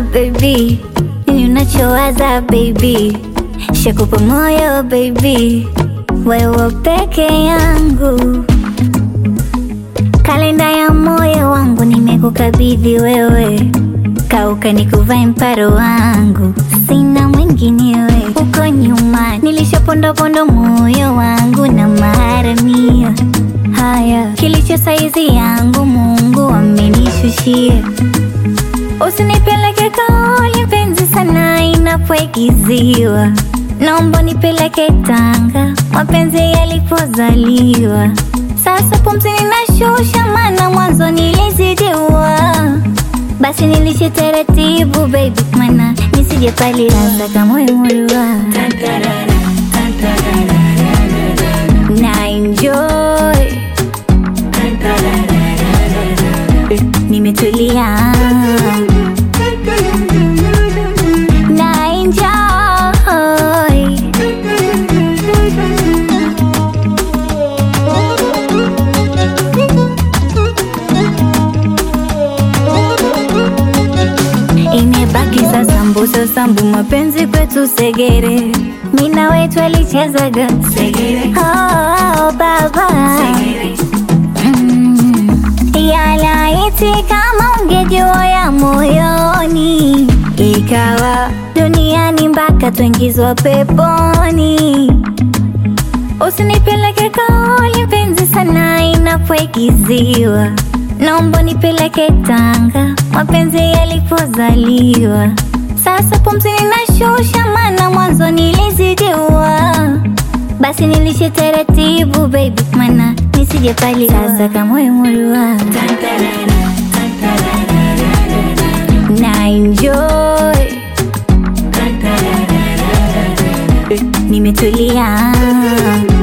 baby, nini unachowaza baby, shakupa moyo baby, wewe peke yangu, kalenda ya moyo wangu nimekukabidhi wewe, kauka nikuvae mparo wangu, sina mwinginewe. Uko nyuma nilishapondopondo moyo wangu na maharamia haya, kilicho saizi yangu Mungu amenishushia. Usinipeleke kaoli mpenzi sana inapoigiziwa, naomba nipeleke Tanga mapenzi yalipozaliwa. Sasa pumzi ninashusha, maana mwanzo nilizidiwa. Basi nilishe taratibu baby, mana nisije palilaza kama imurua na enjoy nimetulia na enjoy imebaki sasa mbuso sambu mapenzi kwetu segere mina wetu alichezaga segere oh, baba Mm. yalaiti kama ungejua ya moyoni ikawa duniani mpaka tuingizwa peponi usinipeleke kaoli mpenzi sana inapoigiziwa naomba nipeleke Tanga mapenzi yalipozaliwa. Sasa pumzi ninashusha, maana mwanzo nilizidiwa. Basi nilishe taratibu baby, mana nisije palilaza kama imurua na enjoy nimetulia